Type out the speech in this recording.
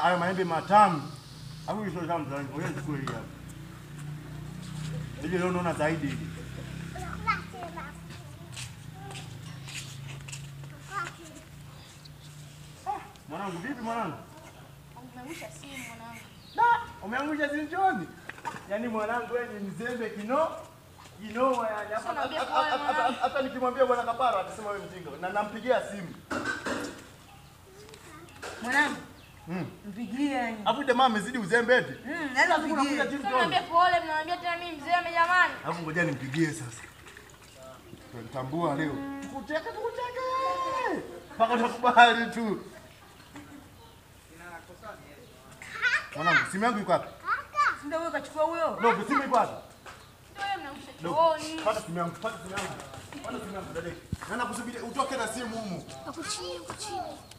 haya maembe matamu. Hapo hizo tamu sana. Ngoja nichukue hii hapa. Hivi leo naona zaidi hili. Mwanangu vipi mwanangu? Umeangusha simu mwanangu. Da, umeangusha sinchoni. Yaani mwanangu wewe ni mzembe kino kinoa yani. Hapa- Sasa naambia hapa- pole, hapa- mwanangu. Hata nikimwambia bwana Kaparo atasema wewe mjinga. Na nampigia simu. Mwanangu, Mm. mpigie yani. Alafu jamaa amezidi uzembe eti. Mm, lazima Unakuja mpigie. chini Sasa tuone. naambia pole, mnaambia tena mimi mzee jamani. Alafu ngoja nimpigie sasa. Tutambua leo. Tukucheke tukucheke. Mpaka utakubali tu. Mwanangu, simu yangu iko wapi? Ndio wewe kachukua huyo. Dogo, simu iko wapi? Ndio wewe mnaangusha Dogo, chooni. pata simu yangu, pata simu yangu. Pata simu yangu, dada. Na nakusubiri utoke na simu humu. Hapo chini, hapo chini.